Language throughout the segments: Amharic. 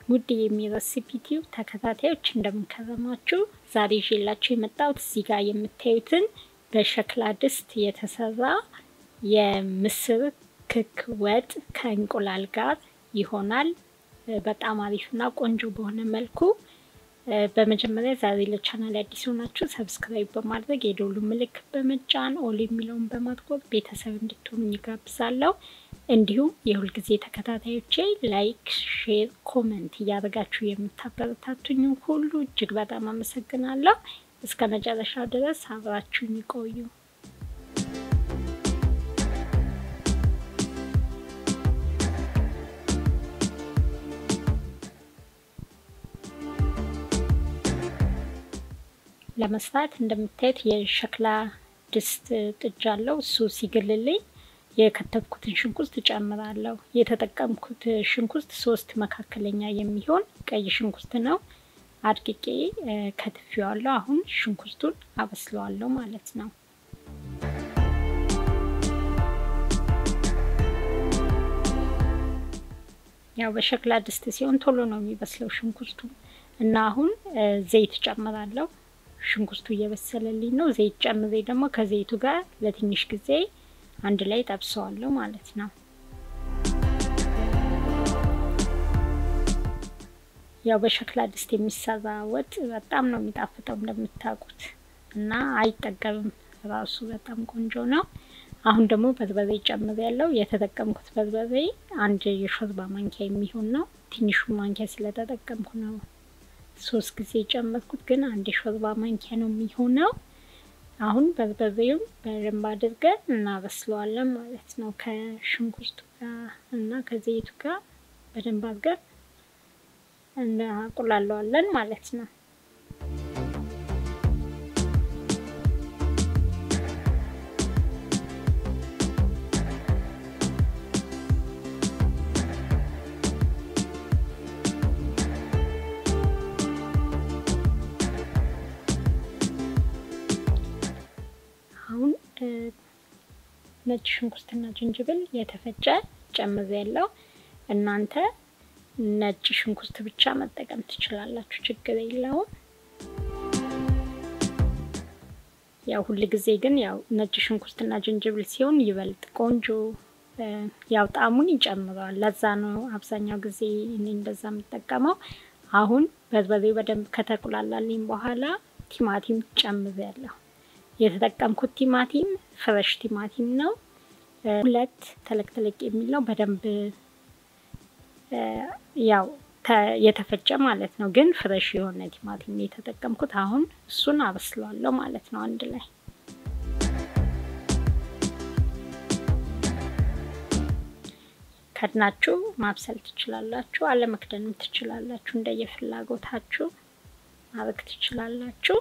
ውድ የሚረሲፒ ቲዩብ ተከታታዮች እንደምንከረማችሁ፣ ዛሬ ይዤላችሁ የመጣሁት እዚህ ጋር የምታዩትን በሸክላ ድስት የተሰራ የምስር ክክ ወጥ ከእንቁላል ጋር ይሆናል። በጣም አሪፍና ቆንጆ በሆነ መልኩ በመጀመሪያ ዛሬ ለቻናል አዲስ ሆናችሁ ሰብስክራይብ በማድረግ የደውሉ ምልክት በመጫን ኦል የሚለውን በማጥቆር ቤተሰብ እንድትሆኑ ይጋብዛለሁ። እንዲሁም የሁልጊዜ ተከታታዮቼ ላይክ፣ ሼር፣ ኮመንት እያደረጋችሁ የምታበረታቱኝ ሁሉ እጅግ በጣም አመሰግናለሁ። እስከ መጨረሻው ድረስ አብራችሁኝ ይቆዩ። ለመስራት እንደምታዩት የሸክላ ድስት ጥጃ አለው። እሱ ሲግልልኝ የከተፍኩትን ሽንኩርት እጨምራለሁ። የተጠቀምኩት ሽንኩርት ሶስት መካከለኛ የሚሆን ቀይ ሽንኩርት ነው። አድቅቄ ከትፌዋለሁ። አሁን ሽንኩርቱን አበስለዋለሁ ማለት ነው። ያው በሸክላ ድስት ሲሆን ቶሎ ነው የሚበስለው ሽንኩርቱ እና አሁን ዘይት ጨምራለሁ። ሽንኩርቱ እየበሰለልኝ ነው። ዘይት ጨምሬ ደግሞ ከዘይቱ ጋር ለትንሽ ጊዜ አንድ ላይ ጠብሰዋለሁ ማለት ነው። ያው በሸክላ ድስት የሚሰራ ወጥ በጣም ነው የሚጣፍጠው እንደምታውቁት እና አይጠገብም። ራሱ በጣም ቆንጆ ነው። አሁን ደግሞ በርበሬ ጨምሬ ያለው የተጠቀምኩት በርበሬ አንድ የሾርባ ማንኪያ የሚሆን ነው። ትንሹ ማንኪያ ስለተጠቀምኩ ነው ሶስት ጊዜ የጨመርኩት ግን አንድ የሾርባ ማንኪያ ነው የሚሆነው። አሁን በርበሬውን በደንብ አድርገን እናበስለዋለን ማለት ነው። ከሽንኩርቱ ጋር እና ከዘይቱ ጋር በደንብ አድርገን እናቁላለዋለን ማለት ነው። አሁን ነጭ ሽንኩርትና ዝንጅብል የተፈጨ ጨምሬ ያለው እናንተ ነጭ ሽንኩርት ብቻ መጠቀም ትችላላችሁ፣ ችግር የለውም። ያው ሁል ጊዜ ግን ያው ነጭ ሽንኩርትና ዝንጅብል ሲሆን ይበልጥ ቆንጆ ያው ጣዕሙን ይጨምረዋል። ለዛ ነው አብዛኛው ጊዜ እኔ እንደዛ የምጠቀመው። አሁን በርበሬው በደንብ ከተቁላላልኝ በኋላ ቲማቲም ጨምሬ ያለሁ የተጠቀምኩት ቲማቲም ፍረሽ ቲማቲም ነው። ሁለት ተለቅ ተለቅ የሚል ነው። በደንብ ያው የተፈጨ ማለት ነው፣ ግን ፍረሽ የሆነ ቲማቲም የተጠቀምኩት። አሁን እሱን አበስለዋለሁ ማለት ነው አንድ ላይ ከድናችሁ ማብሰል ትችላላችሁ፣ አለመክደንም ትችላላችሁ። እንደየፍላጎታችሁ ማድረግ ትችላላችሁ።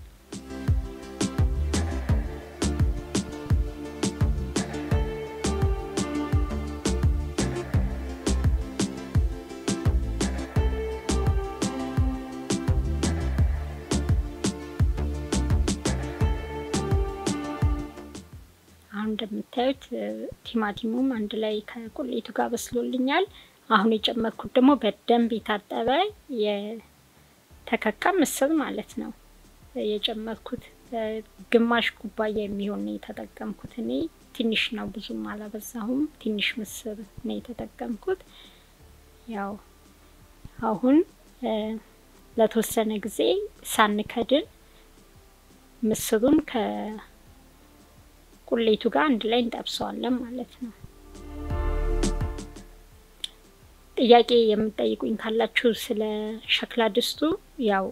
አሁን እንደምታዩት ቲማቲሙም አንድ ላይ ከቁሌቱ ጋር በስሎልኛል። አሁን የጨመርኩት ደግሞ በደንብ የታጠበ የተከካ ምስር ማለት ነው የጨመርኩት። ግማሽ ኩባያ የሚሆን ነው የተጠቀምኩት እኔ ትንሽ ነው፣ ብዙም አላበዛሁም። ትንሽ ምስር ነው የተጠቀምኩት። ያው አሁን ለተወሰነ ጊዜ ሳንከድን ምስሩን ከ ቁሌቱ ጋር አንድ ላይ እንጠብሰዋለን ማለት ነው። ጥያቄ የምጠይቁኝ ካላችሁ ስለ ሸክላ ድስቱ ያው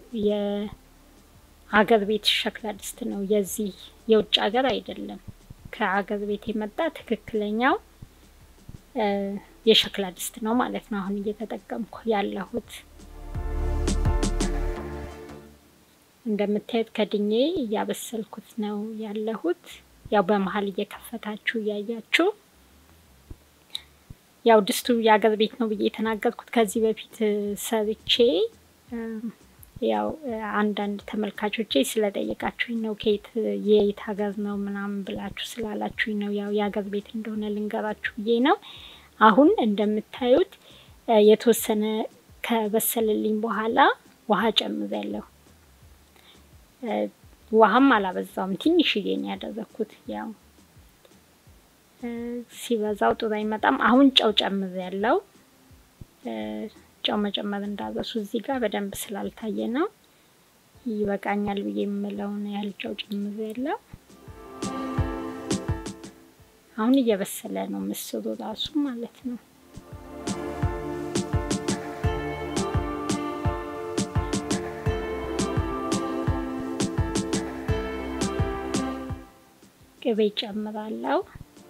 የሀገር ቤት ሸክላ ድስት ነው፣ የዚህ የውጭ ሀገር አይደለም። ከሀገር ቤት የመጣ ትክክለኛው የሸክላ ድስት ነው ማለት ነው። አሁን እየተጠቀምኩ ያለሁት እንደምታዩት ከድኜ እያበሰልኩት ነው ያለሁት። ያው በመሀል እየከፈታችሁ እያያችሁ ያው ድስቱ የአገር ቤት ነው ብዬ የተናገርኩት ከዚህ በፊት ሰርቼ ያው አንዳንድ ተመልካቾቼ ስለጠየቃችሁኝ ነው። ከየት የየት ሀገር ነው ምናምን ብላችሁ ስላላችሁኝ ነው። ያው የሀገር ቤት እንደሆነ ልንገራችሁ ብዬ ነው። አሁን እንደምታዩት የተወሰነ ከበሰለልኝ በኋላ ውሃ ጨምሬያለሁ። ውሃም አላበዛውም፣ ትንሽዬ ነው ያደረኩት። ያው ሲበዛው ጥሩ አይመጣም። አሁን ጨው ጨምሬያለሁ። ጨው መጨመር እንዳረሱ እዚህ ጋር በደንብ ስላልታየ ነው። ይበቃኛል ብዬ የምለውን ያህል ጨው ጨምሬያለሁ። አሁን እየበሰለ ነው ምስሩ ራሱ ማለት ነው። ቅቤ ጨምራለሁ።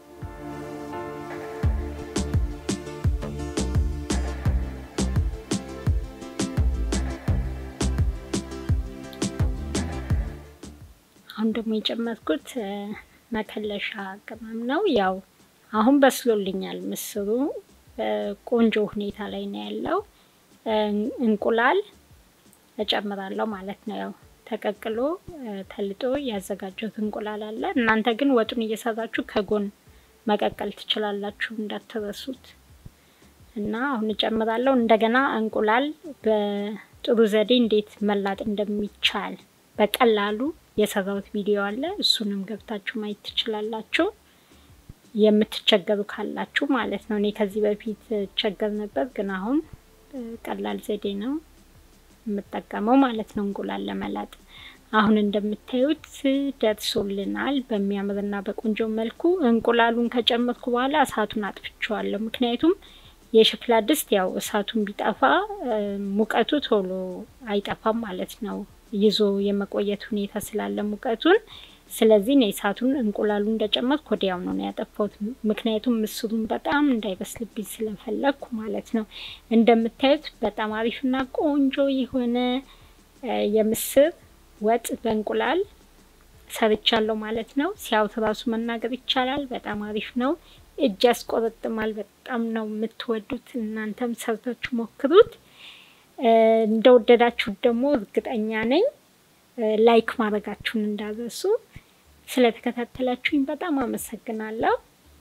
አሁን ደግሞ የጨመርኩት መከለሻ ቅመም ነው። ያው አሁን በስሎልኛል ምስሩ ቆንጆ ሁኔታ ላይ ነው ያለው። እንቁላል እጨምራለሁ ማለት ነው። ያው ተቀቅሎ ተልጦ ያዘጋጀሁት እንቁላል አለ። እናንተ ግን ወጡን እየሰራችሁ ከጎን መቀቀል ትችላላችሁ እንዳትረሱት። እና አሁን እጨምራለሁ። እንደገና እንቁላል በጥሩ ዘዴ እንዴት መላጥ እንደሚቻል በቀላሉ የሰራሁት ቪዲዮ አለ። እሱንም ገብታችሁ ማየት ትችላላችሁ፣ የምትቸገሩ ካላችሁ ማለት ነው። እኔ ከዚህ በፊት ቸገር ነበር፣ ግን አሁን ቀላል ዘዴ ነው የምጠቀመው ማለት ነው እንቁላል ለመላጥ። አሁን እንደምታዩት ደርሶልናል በሚያምርና በቆንጆ መልኩ። እንቁላሉን ከጨመርኩ በኋላ እሳቱን አጥፍቼዋለሁ። ምክንያቱም የሸክላ ድስት ያው እሳቱን ቢጠፋ ሙቀቱ ቶሎ አይጠፋም ማለት ነው ይዞ የመቆየት ሁኔታ ስላለ ሙቀቱን። ስለዚህ ነው እሳቱን እንቁላሉ እንደጨመርኩ ወዲያው ነው ያጠፋሁት። ምክንያቱም ምስሩን በጣም እንዳይበስልብኝ ስለፈለግኩ ማለት ነው። እንደምታዩት በጣም አሪፍና ቆንጆ የሆነ የምስር ወጥ በእንቁላል ሰርቻለሁ ማለት ነው። ሲያዩት ራሱ መናገር ይቻላል። በጣም አሪፍ ነው። እጅ ያስቆረጥማል። በጣም ነው የምትወዱት። እናንተም ሰርታችሁ ሞክሩት። እንደወደዳችሁት ደግሞ እርግጠኛ ነኝ። ላይክ ማድረጋችሁን እንዳረሱ። ስለተከታተላችሁኝ በጣም አመሰግናለሁ።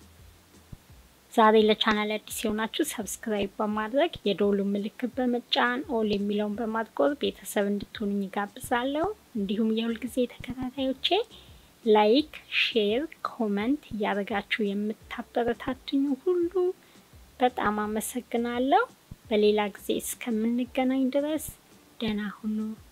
ዛሬ ለቻናል አዲስ የሆናችሁ ሰብስክራይብ በማድረግ የደወሉ ምልክት በመጫን ኦል የሚለውን በማጥቆር ቤተሰብ እንድትሆኑኝ ይጋብዛለሁ። እንዲሁም የሁልጊዜ ተከታታዮቼ ላይክ፣ ሼር፣ ኮመንት እያደረጋችሁ የምታበረታቱኝ ሁሉ በጣም አመሰግናለሁ። በሌላ ጊዜ እስከምንገናኝ ድረስ ደህና ሁኑ።